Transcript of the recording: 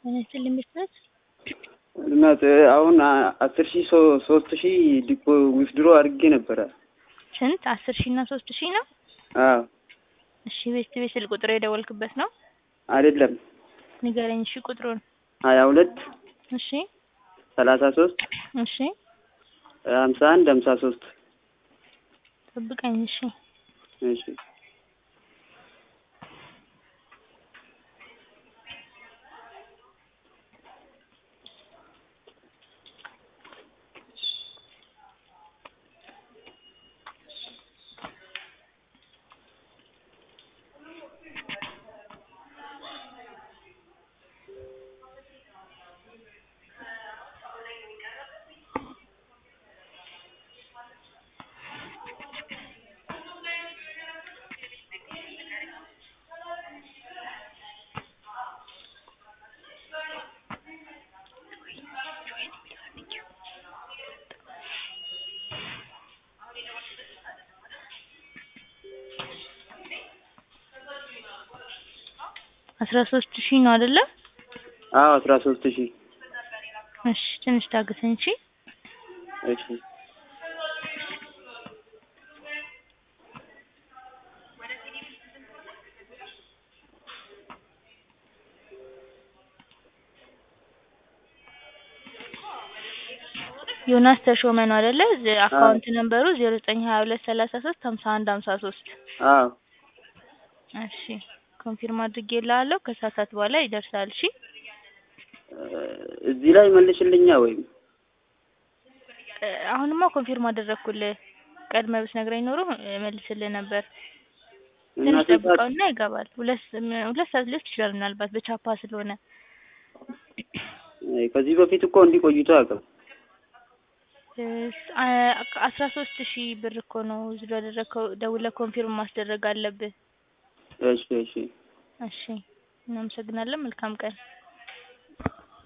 እኔ መስጠት እናት አሁን አስር ሺህ ሶስት ሺህ ዲፖ ዊዝድሮ አድርጌ ነበረ። ስንት? አስር ሺህ እና ሶስት ሺህ ነው። አዎ እሺ ቤት ቤት ስልክ ቁጥር የደወልክበት ነው? አይደለም። ንገረኝ። እሺ ቁጥሩን። ሀያ ሁለት እሺ ሰላሳ ሶስት እሺ ሀምሳ አንድ ሀምሳ ሶስት ጠብቀኝ። እሺ እሺ አስራ ሶስት ሺህ ነው አይደለ? አዎ አስራ ሶስት ሺህ እሺ ትንሽ ታገሰኝ። እሺ እሺ ዮናስ ተሾመ ነው አይደለ? አካውንት ነምበሩ ዜሮ ዘጠኝ ሀያ ሁለት ሰላሳ ሶስት ሀምሳ አንድ ሀምሳ ሶስት አዎ እሺ ኮንፊርም አድርጌልሃለሁ። ከሰዓታት በኋላ ይደርሳል። እሺ እዚህ ላይ መልሽልኛ ወይም እ አሁንማ ኮንፊርም አደረግኩልህ። ቀድመህ ብትነግረኝ ኖሮ እመልስልህ ነበር። እና ትንሽ ስንት ሰዓት ጠብቀውና ይገባል። ሁለት ሁለት ሰዓት ሊወስድ ይችላል ምናልባት በቻፓ ስለሆነ። ከዚህ በፊት እኮ እንዲህ ቆይቶ አያውቅም። እስ- አ- አስራ ሶስት ሺህ ብር እኮ ነው እዚህ ያደረግከው። ደውለህ ኮንፊርም ማስደረግ አለብህ። እሺ እሺ እሺ እናመሰግናለን። መልካም ቀን